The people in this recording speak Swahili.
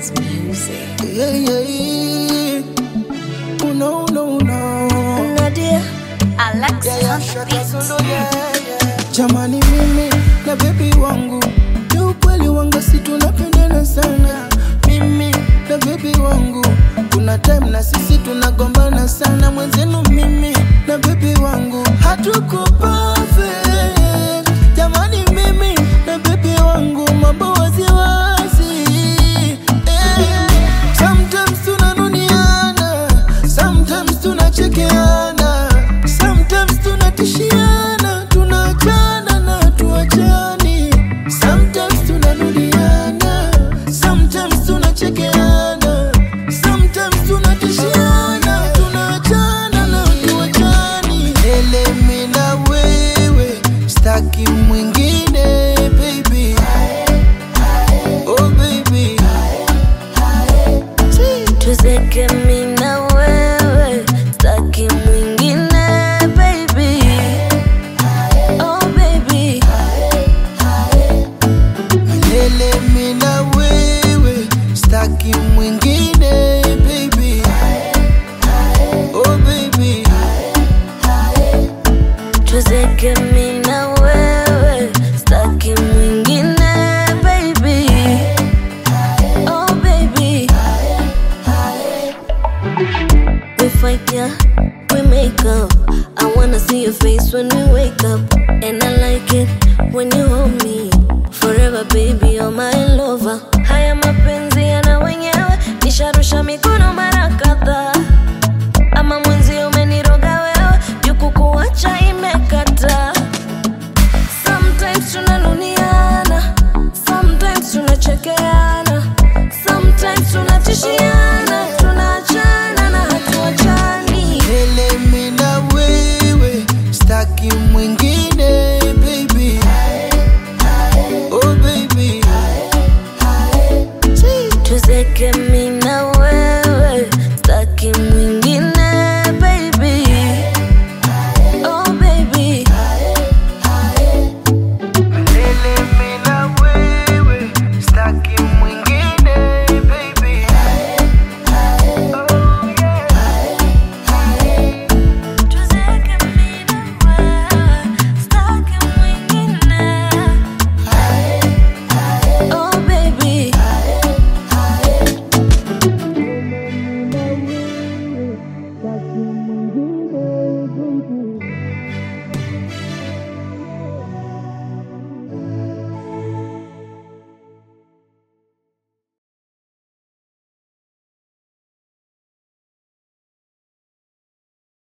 It's music. Yeah, yeah, yeah. Oh, no, no, no. Nadia, Alexis Yeah, yeah, on the shut beat. up, solo, yeah, yeah. Jamani mimi na bebi wangu ni ukweli wangu si tunapendana sana mimi na bebi wangu kuna time na sisi tunagombana sana mwenzenu mimi na bebi wangu hatuko perfect jamani mimi na bebi wangu mambo waziwazi eh. Sometimes tunanuniana, sometimes tunachekeana, sometimes tunatishiana, tunaachana na tuachani. Sometimes tunanuliana, sometimes tunachekeana, sometimes tunatishiana, tunaachana na tuachani. Elemi na wewe, staki mwingine baby. Oh baby. Tuzeke mi na wewe, staki mwingine baby. Oh baby, Milele mi na wewe, staki mwingine baby. Oh baby, tuzeke mi na wewe, staki mwingine baby. Oh baby, we fight yeah, we make up. I wanna see your face when we wake up, and I like it when you hold me forever, baby. You're my lover. Haya mapenzi yana wenyewe, nisharusha mikono mara kadhaa ama mwenzi umeniroga wewe, juku kuacha imekata. Sometimes tunanuniana, sometimes tunachekeana, sometimes tunatishiana, tunaachana na hatuachani. milele mi na wewe, staki mwingine baby. Oh baby, Tuzeke mi